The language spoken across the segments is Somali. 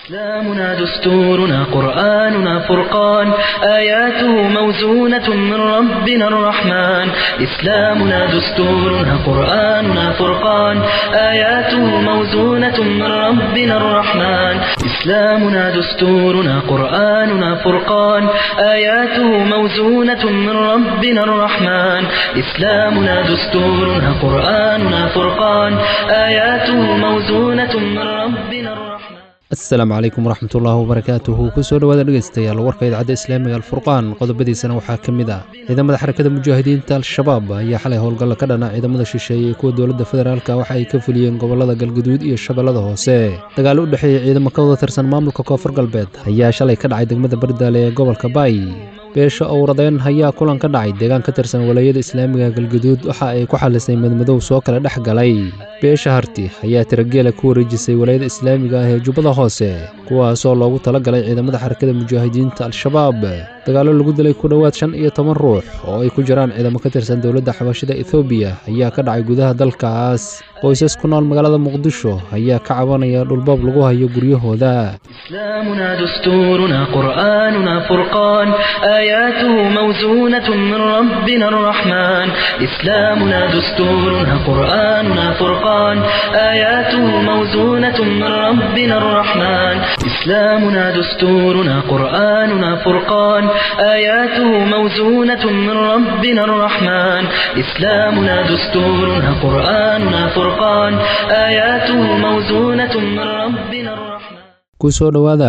إسلامنا دستورنا قرآننا فرقان آياته موزونة من ربنا الرحمن إسلامنا دستورنا قرآننا فرقان آياته موزونة من ربنا الرحمن إسلامنا دستورنا قرآننا فرقان آياته موزونة من ربنا الرحمن إسلامنا دستورنا قرآننا فرقان آياته موزونة من ربنا الرحمن asalaamu calaykum waraxmatullaahi wabarakaatuhu kusoo dhowaada dhegeystayaal warka idaacadda islaamiga alfurqaan qodobadiisana waxaa ka mid ah ciidamada xarakada mujaahidiinta al-shabaab ayaa xalay howlgalla ka dhana ciidamada shisheeye ee kuwa dowladda federaalka waxa ay ka fuliyeen gobollada galguduud iyo shabeellada hoose dagaalo u dhexeeya ciidamo ka wada tirsan maamulka koonfur galbeed ayaa shalay ka dhacay degmada bardaale ee gobolka baay beesha owradeen ayaa kulan ka dhacay deegaan ka tirsan walaayada islaamiga galguduud waxa ay ku xalisay madmadow soo kala dhex galay beesha harti ayaa tirageela ku wareejisay walaayada islaamiga ah ee jubbada hoose kuwaasoo loogu talagalay ciidamada xarakada mujaahidiinta al-shabaab dagaallo lagu dilay ku dhowaad shan iyo toban ruux oo ay ku jiraan ciidamo ka tirsan dowladda xabashida ethoobiya ayaa ka dhacay gudaha dalkaas qoysas ku nool magaalada muqdisho ayaa ka cabanaya dhulboob lagu hayo guryahooda إسلامنا دستورنا قرآننا فرقان آياته موزونة من ربنا الرحمن إسلامنا دستورنا قرآننا فرقان آياته موزونة من ربنا الرحمن إسلامنا دستورنا قرآننا فرقان آياته موزونة من ربنا الرحمن إسلامنا دستورنا قرآننا فرقان آياته موزونة من ربنا الرحمن kusoo dhowaada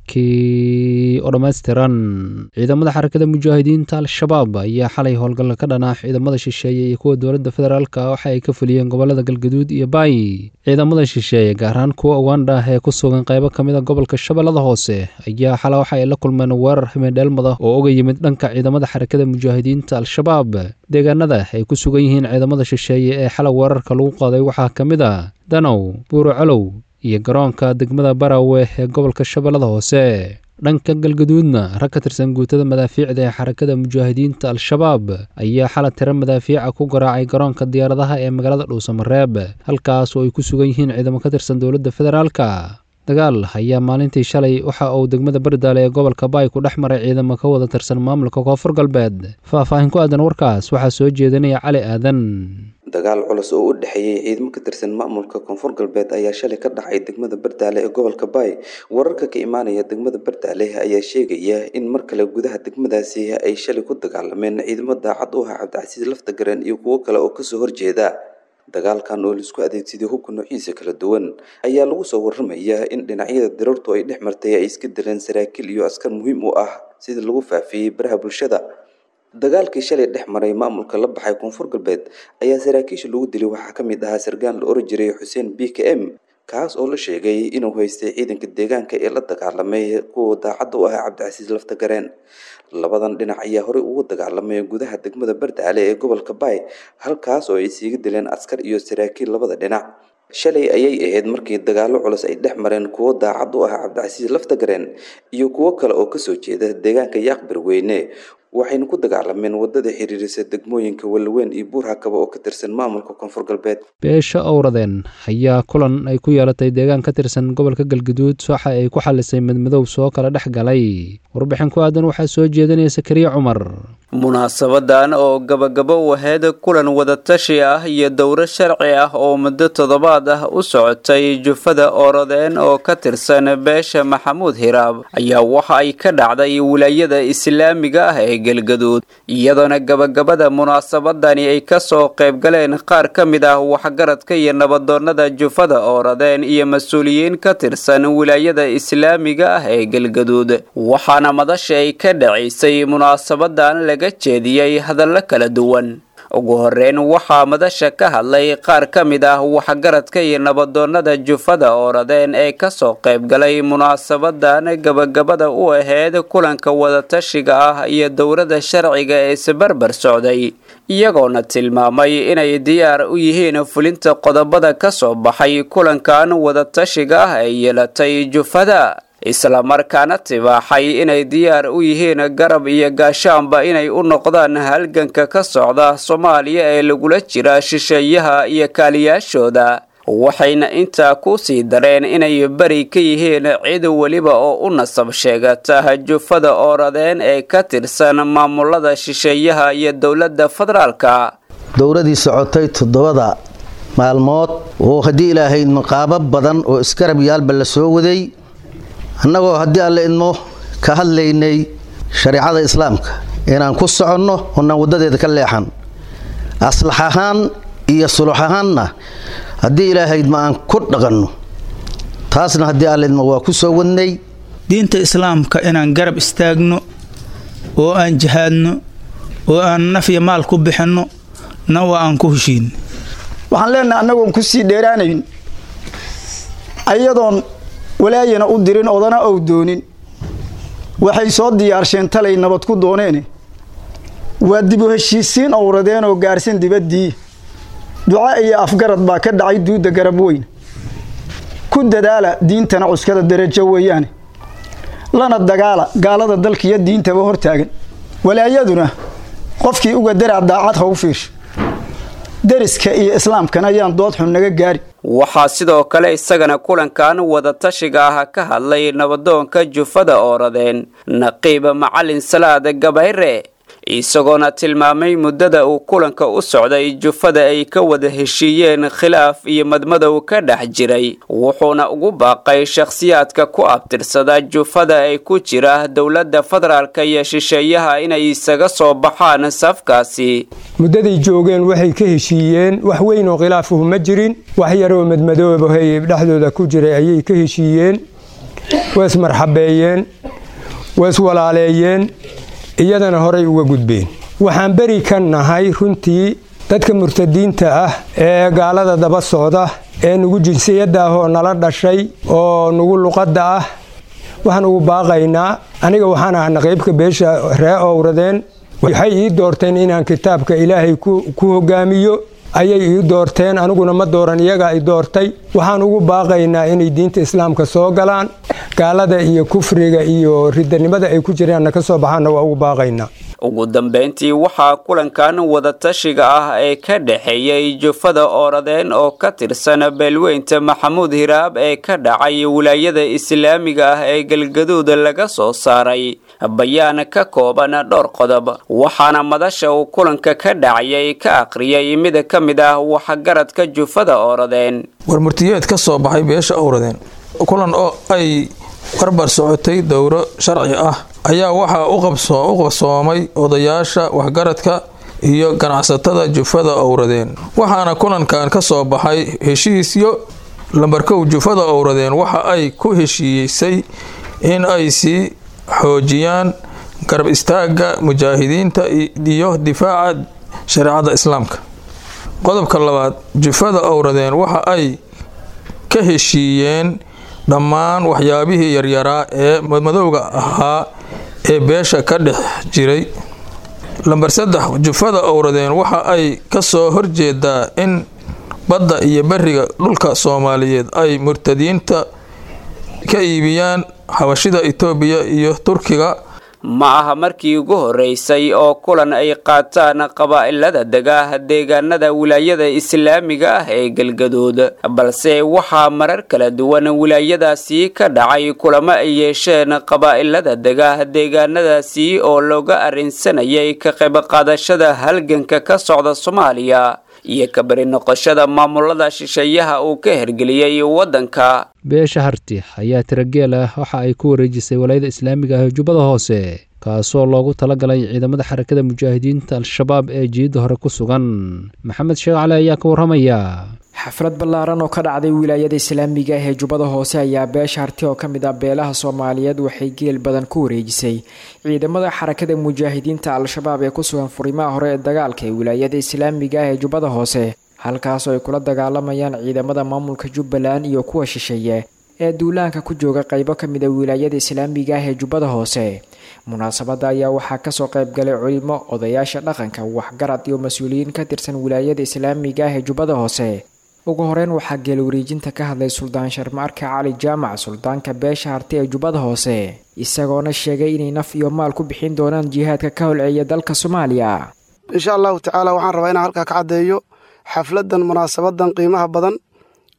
warkii oo dhammaystiran ciidamada xarakada mujaahidiinta al-shabaab ayaa xalay howlgalla ka dhanaa ciidamada shisheeye iyo kuwa dowladda federaalka waxa ay ka fuliyeen gobollada galgaduud iyo baay ciidamada shisheeye gaar ahaan kuwa ugandha ah ee ku sugan qaybo ka mid a gobolka shabeellada hoose ayaa xala waxa ay la kulmeen weerar himidheelmada oo uga yimid dhanka ciidamada xarakada mujaahidiinta al-shabaab deegaanada ay ku sugan yihiin ciidamada shisheeye ee xala weerarka lagu qaaday waxaa ka mid a danow buuro colow iyo garoonka degmada barawe ee gobolka shabeellada hoose dhanka galgaduudna rag ka tirsan guutada madaafiicda ee xarakada mujaahidiinta al-shabaab ayaa xala tiro madaafiica ku garaacay garoonka diyaaradaha ee magaalada dhuusamareeb halkaas oo ay ku sugan yihiin ciidamo ka tirsan dowladda federaalka dagaal ayaa maalintii shalay waxa uu degmada bardaale ee gobolka baay ku dhex maray ciidamo ka wada tirsan maamulka koonfur galbeed faahfaahin ku aadan warkaas waxaa soo jeedinaya cali aadan dagaal culus oo u dhexeeyey ciidamo ka tirsan maamulka koonfur galbeed ayaa shalay ka dhacay degmada bardaale ee gobolka baay wararka ka imaanaya degmada bardaale ayaa sheegaya in mar kale gudaha degmadaasi ay shalay ku dagaalameen ciidamo daacad u ah cabdicasiis laftagareen iyo kuwo kale oo kasoo horjeeda dagaalkan oo laisku adeegsaday hubka noociisa kala duwan ayaa lagu soo waramayaa in dhinacyada dirartu ay dhex martay ay iska dileen saraakiil iyo askar muhiim u ah sida lagu faafiyey baraha bulshada dagaalkii shalay dhex maray maamulka la baxay koonfur galbeed ayaa saraakiisha lagu dilay waxaa ka mid ahaa sargaan la oran jiray xuseen b k m kaas oo la sheegay inuu haystay ciidanka deegaanka ee la dagaalamay kuwa daacadda u ah cabdicasiis laftagareen labadan dhinac ayaa horey ugu dagaalamay gudaha degmada bardaale ee gobolka baay halkaas oo ay siiga dileen askar iyo saraakiil labada dhinac shalay ayay ahayd markii dagaallo culus ay dhex mareen kuwo daacad u ah cabdicasiis laftagareen iyo kuwo kale oo kasoo jeeda deegaanka yaaqbir weyne waxayna ku dagaalameen wadada xiriirisa degmooyinka walaweyn iyo buurhakaba oo ka tirsan maamulka koonfur galbeed beesha owradeen ayaa kulan ay ku yeelatay deegaan ka tirsan gobolka galguduud waxa ay ku xalisay madmadow soo kala dhex galay warbixin ku aadan waxaa soo jeedinaya sakariya cumar munaasabadan oo gabagabo waheed kulan wadatashi ah iyo dowro sharci ah oo muddo toddobaad ah u socotay jufada ooradeen oo ka tirsan beesha maxamuud hiraab ayaa waxa ay ka dhacday wilaayada islaamiga ah ee galgaduud iyadoona gabagabada munaasabadani ay kasoo qaybgaleen qaar ka mid ah waxgaradka iyo nabadoonnada jufada ooradeen iyo mas-uuliyiin ka tirsan wilaayada islaamiga ah ee galgaduud waxaana madasha ay ka dhacaysay munaasabadan laga jeediyey hadallo kala duwan ugu horeyn waxaa madasha ka hadlay qaar ka mid ah waxgaradka iyo nabadoonnada jufada ooradeen ee kasoo qaybgalay munaasabadan gabagabada u aheyd kulanka wadatashiga ah iyo dowrada sharciga ee isbarbar socday iyagoona tilmaamay inay diyaar u yihiin fulinta qodobada kasoo baxay kulankan wadatashiga ah ee yeelatay jufada islamarkaana tibaaxay inay diyaar u yihiin garab iyo gaashaanba inay u noqdaan halganka ka socda soomaaliya ee lagula jira shisheeyaha iyo kaaliyaashooda waxayna intaa ku sii dareen inay beri ka yihiin cid weliba oo u nasab sheegata jufada ooradeen ee ka tirsan maamulada shisheeyaha iyo dowladda federaalka dowladii socotay toddobada maalmood oo haddii ilaahay maqaabo badan oo iskarab yaalba la soo waday annagoo haddii alle idmo ka hadlaynay shareicada islaamka inaan ku soconno oonaan waddadeeda ka leexan aslax ahaan iyo sulux ahaanna haddii ilaahaydma aan ku dhaqanno taasna haddii alleydma waa ku soo wadnay diinta islaamka inaan garab istaagno oo aan jihaadno oo aan naf iyo maal ku bixinno na waa aan ku heshiin waxaan leenahay annagoon ku sii dheeraanayn ayadoon walaayana u dirin odana ow doonin waxay soo diyaarsheen talay nabad ku dooneene waa dib u heshiisiin owradeen oo gaarsan dibaddii duca iyo afgarad baa ka dhacay duudda garab weyn ku dadaala diintana cuskada darajo weeyaane lana dagaala gaalada dalkiiyo diintaba hortaagan walaayaduna qofkii uga darac daacad ha u fiirsho deriska iyo islaamkan ayaan dood xun naga gaari waxaa sidoo kale isagana kulankan wadatashiga ah ka hadlay nabadoonka jufada ooradeen naqiiba macalin salaad gabayre isagoona tilmaamay muddada uu kulanka u socday jufada ay ka wada heshiiyeen khilaaf iyo madmadow ka dhex jiray wuxuuna ugu baaqay shakhsiyaadka ku abtirsada jufada ay ku jira dowladda federaalka iyo shisheeyaha inay isaga soo baxaan safkaasi muddaday joogeen waxay ka heshiiyeen wax weyn oo khilaafuhu ma jirin wax yaroo madmadoobahay dhexdooda ku jiray ayay ka heshiiyeen waa ismarxabeeyeen waa iswalaaleeyeen iyadana horay uga gudbeen waxaan beri ka nahay runtii dadka murtadiinta ah ee gaalada daba socda ee nugu jinsiyadda ah oo nala dhashay oo nugu luqadda ah waxaan ugu baaqaynaa aniga waxaan ah naqiibka beesha ree owradeen waxay ii doorteen inaan kitaabka ilaahay ku hogaamiyo ayay ii doorteen aniguna ma dooran iyagaa i doortay waxaan ugu baaqaynaa inay diinta islaamka soo galaan gaalada iyo kufriga iyo ridanimada ay ku jiraanna ka soo baxaanna waa ugu baaqaynaa ugu dambeyntii waxaa kulankan wadatashiga ah ee ka dhexeeyay jufada ooradeen oo ka tirsan beelweynta maxamuud hiraab ee ka dhacay wilaayada islaamiga ah ee galgaduud laga soo saaray bayaan ka kooban dhowr qodob waxaana madasha uu kulanka ka dhacayay ka akhriyay mid ka mid ah waxgaradka jufada ooradeen warmurtiyeed ka soo baxay beesha owradeen kulan oo ay barbar socotay dowro sharci ah ayaa waxaa u qabsoomay odayaasha waxgaradka iyo ganacsatada jufada owradeen waxaana kulankan ka soo baxay heshiisyo lambarkow jufada owradeen waxa ay ku heshiisay in ay sii xoojiyaan garab istaaga mujaahidiinta iyo difaaca shareecada islaamka qodobka labaad jufada owradeen waxa ay ka heshiiyeen dhammaan waxyaabihii yaryaraa ee madmadowga ahaa ee beesha ka dhex jiray lamber saddex jufada owradeen waxa ay ka soo horjeedaa in badda iyo beriga dhulka soomaaliyeed ay murtadiinta ka iibiyaan xabashida itoobiya iyo turkiga ma aha markii ugu horeysay oo kulan ay qaataan qabaa'ilada dega deegaanada wilaayada islaamiga ah ee galgaduud balse waxaa marar kala duwan wilaayadaasi ka dhacay kulamo ay yeesheen qabaa'ilada dega deegaanadaasi oo looga arrinsanayay ka qayb qaadashada halganka ka socda soomaaliya iyo ka bari noqoshada maamulada shisheeyaha uu ka hergeliyey waddanka beesha harti ayaa tirageel ah waxa ay ku wareejisay walaayada islaamiga ah ee jubbada hoose kaasoo loogu talagalay ciidamada xarakada mujaahidiinta al-shabaab ee jiidda hore ku sugan maxamed sheekh cali ayaa ka warramaya xaflad ballaaran oo ka dhacday wilaayada islaamiga ah ee jubbada hoose ayaa beesha harti oo ka mid ah beelaha soomaaliyeed waxay geel badan ku wareejisay ciidamada xarakada mujaahidiinta al-shabaab ee ku sugan furimaha hore ee dagaalka ee wilaayada islaamiga ah ee jubbada hoose halkaasoo ay kula dagaalamayaan ciidamada maamulka jubbaland iyo kuwa shisheeye ee duulaanka ku jooga qaybo ka mid a wilaayada islaamiga ah ee jubbada hoose munaasabadda ayaa waxaa kasoo qaybgalay culimo odayaasha dhaqanka waxgarad iyo mas-uuliyiin ka tirsan wilaayada islaamiga ah ee jubbada hoose ugu horeyn waxaa geelwareejinta ka hadlay suldaan sharmaarka cali jaamac suldaanka beesha harti ee jubbada hoose isagoona sheegay inay naf iyo maal ku bixin doonaan jihaadka ka holceeya dalka soomaaliya insha allahu tacaala waxaan rabaa inaan halkaa ka caddeeyo xafladan munaasabadan qiimaha badan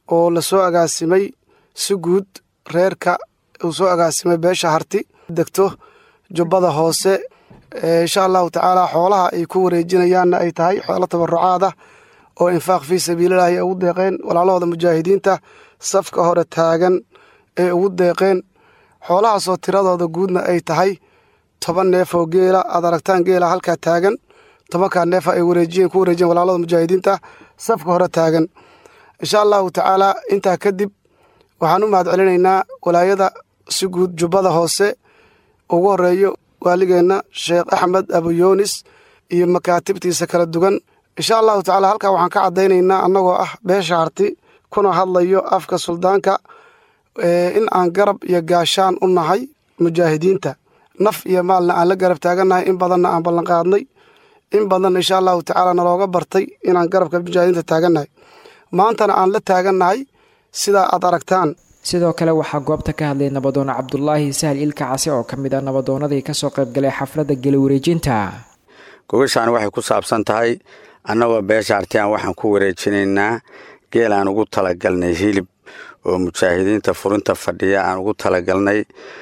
oo la soo agaasimay si guud reerka uu soo agaasimay beesha harti degto jubbada hoose insha allahu tacaala xoolaha ay ku wareejinayaanna ay tahay xoolo tabarucaad ah oo infaaq fii sabiililahi ay ugu deeqeen walaalahooda mujaahidiinta safka hore taagan ee ugu deeqeen xoolahaasoo tiradooda guudna ay tahay toban neef oo geela aad aragtaan geela halkaa taagan tobankaa neefa ay wareejiyeen ku wareejiyeen walaalada mujaahidiinta safka hore taagan insha allahu tacaala intaa kadib waxaan u mahad celinaynaa walaayada si guud jubbada hoose ugu horeeyo waaligeenna sheekh axmed abuyoonis iyo makaatibtiisa kala duwan insha allahu tacaala halkaa waxaan ka caddaynaynaa annagoo ah beesha harti kuna hadlayo afka suldaanka in aan garab iyo gaashaan u nahay mujaahidiinta naf iyo maalna aan la garab taagannahay in badanna aan ballanqaadnay in badanna insha allahu tacaala nalooga bartay inaan garabka mujaahidiinta taagannahay maantana aan la taagannahay sidaa aad aragtaan sidoo kale waxaa goobta ka hadlay nabadoon cabdulaahi sahal ilka case oo ka mid ah nabadoonadii kasoo qaybgalay xafladda gela wareejinta gogashaan waxay ku saabsan tahay annagoo beesha artiyan waxaan ku wareejinaynaa geel aan ugu talagalnay hilib oo mujaahidiinta furinta fadhiya aan ugu talagalnay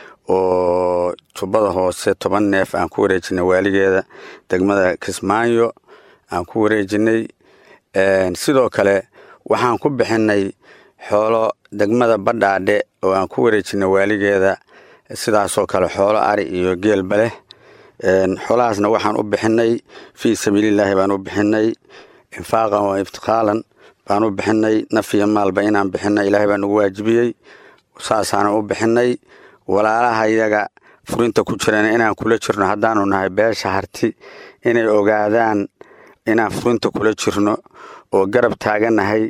oo jubbada hoose toban neef aan ku wareejinay waaligeeda degmada kismaayo aan ku wareejinay sidoo kale waxaan ku bixinay xoolo degmada badhaadhe oo aan ku wareejinay waaligeeda sidaasoo kale xoolo ari iyo geelba leh xoolahaasna waxaan u bixinay fii sabiililaahi baan u bixinay infaaqan wa iftiqaalan baan u bixinay naf iyo maalba inaan bixinay ilaahay baa nagu waajibiyey saasaanan u bixinay walaalaha iyaga furinta ku jirana inaan kula jirno haddaanu nahay beesha harti inay ogaadaan inaan furinta kula jirno oo garab taagannahay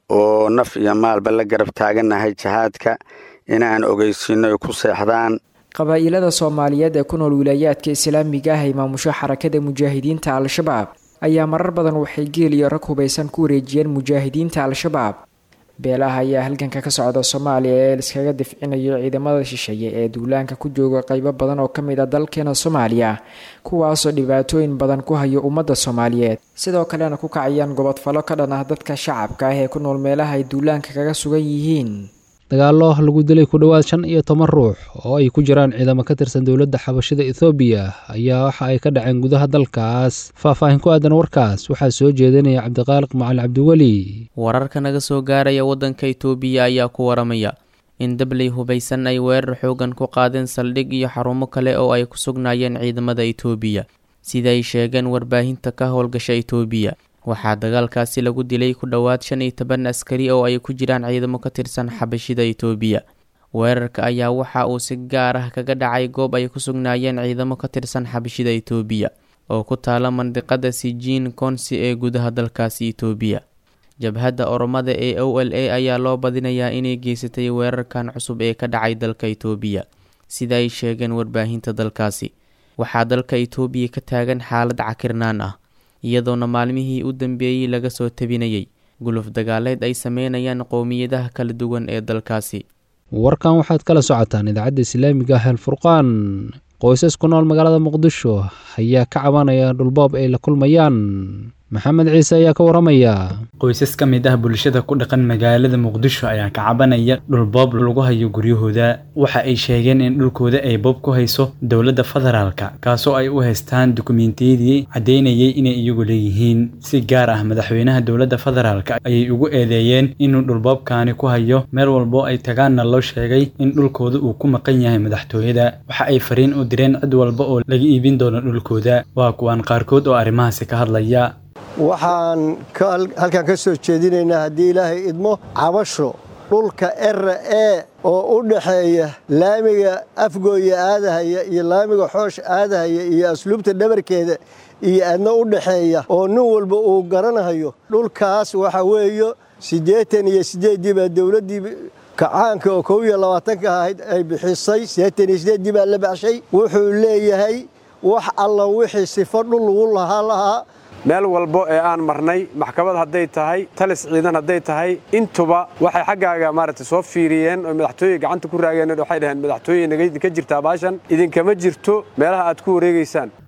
oo naf iyo maalba la garab taagannahay jihaadka inaan ogeysiino ay ku seexdaan qabaa'ilada soomaaliyeed ee ku nool wilaayaadka islaamiga ah ee maamusho xarakada mujaahidiinta al-shabaab ayaa marar badan waxay geel iyo rag hubaysan ku wareejiyeen mujaahidiinta al-shabaab beelaha ayaa halganka ka socda soomaaliya ee liskaga difcinayo ciidamada shisheeye ee duulaanka ku jooga qeybo badan oo ka mid a dalkeena soomaaliya kuwaasoo dhibaatooyin badan ku hayo ummadda soomaaliyeed sidoo kalena ku kacayaan gobodfalo ka dhan ah dadka shacabka ah ee ku nool meelaha ay duulaanka kaga sugan yihiin dagaallo lagu dilay ku dhowaad shan iyo toban ruux oo ay ku jiraan ciidamo ka tirsan dowladda xabashida ethoobiya ayaa waxa ay ka dhaceen gudaha dalkaas faahfaahin ku aadan warkaas waxaa soo jeedinaya cabdiqaaliq macali cabdiweli wararka naga soo gaaraya waddanka itoobiya ayaa ku waramaya in dabley hubaysan ay weerar xoogan ku qaadeen saldhig iyo xarumo kale oo ay ku sugnaayeen ciidamada itoobiya sida ay sheegeen warbaahinta ka howlgasha itoobiya waxaa dagaalkaasi lagu dilay ku dhowaad shan iyo toban askari oo ay ku jiraan ciidamo ka tirsan xabashida itoobiya weerarka ayaa waxa uu si gaar ah kaga dhacay goob ay ku sugnaayeen ciidamo ka tirsan xabashida itoobiya oo ku taala mandiqada sijiin konsi ee gudaha dalkaasi itoobiya jabhadda oromada ee o l a ayaa loo badinayaa inay geysatay weerarkan cusub ee ka dhacay dalka itoobiya sida ay sheegeen warbaahinta dalkaasi waxaa dalka itoobiya ka taagan xaalad cakirnaan ah iyadoona maalmihii u dambeeyey laga soo tabinayay guluf dagaaleed ay sameynayaan qowmiyadaha kala duwan ee dalkaasi warkan waxaad kala socotaan idaacadda islaamiga ah el furqaan qoysas ku nool magaalada muqdisho ayaa ka cabanaya dhulboob ay la kulmayaan maxamed ciise ayaa ka waramaya qoysas ka mid ah bulshada ku dhaqan magaalada muqdisho ayaa ka cabanaya dhulboob lagu hayo guryahooda waxa ay sheegeen in dhulkooda ay boob ku hayso dowladda federaalka kaasoo ay u haystaan dukumentiyadii caddeynayay inay iyagu leeyihiin si gaar ah madaxweynaha dowladda federaalka ayay ugu eedeeyeen inuu dhulboobkaani ku hayo meel walbo ay tagaanna loo sheegay in dhulkooda uu ku maqan yahay madaxtooyada waxa ay fariin u direen cid walba oo laga iibin doono dhulkooda waa kuwaan qaarkood oo arrimahaasi ka hadlaya waxaan halkan ka soo jeedinaynaa haddii ilaahay idmo cabasho dhulka era e oo u dhaxeeya laamiga afgooya aadahaya iyo laamiga xoosh aadahaya iyo asluubta dhabarkeeda iyo aadna u dhaxeeya oo nin walba uu garanayo dhulkaas waxa weeyo siddeetan iyo siddeeddii baa dowladdii kacaanka oo kow iyo labaatanka ahayd ay bixisay siddeetan iyo siddeeddii baa la baxshay wuxuu leeyahay wax alla wixii sifo dhul lagu lahaa lahaa meel walbo ee aan marnay maxkamad hadday tahay talis ciidan hadday tahay intuba waxay xaggaaga maaragtay soo fiiriyeen oo madaxtooye gacanta ku raageen waxay dhaheen madaxtooye naga idinka jirtaa baashan idinkama jirto meelaha aad ku wareegaysaan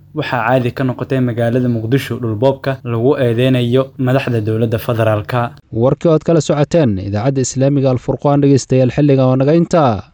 waxaa caadi ka noqotay magaalada muqdisho dhulboobka lagu eedeynayo madaxda dowladda federaalka warkii ood kala socoteen idaacadda islaamiga alfurqaan dhegeystayaal xilliga oo naga intaa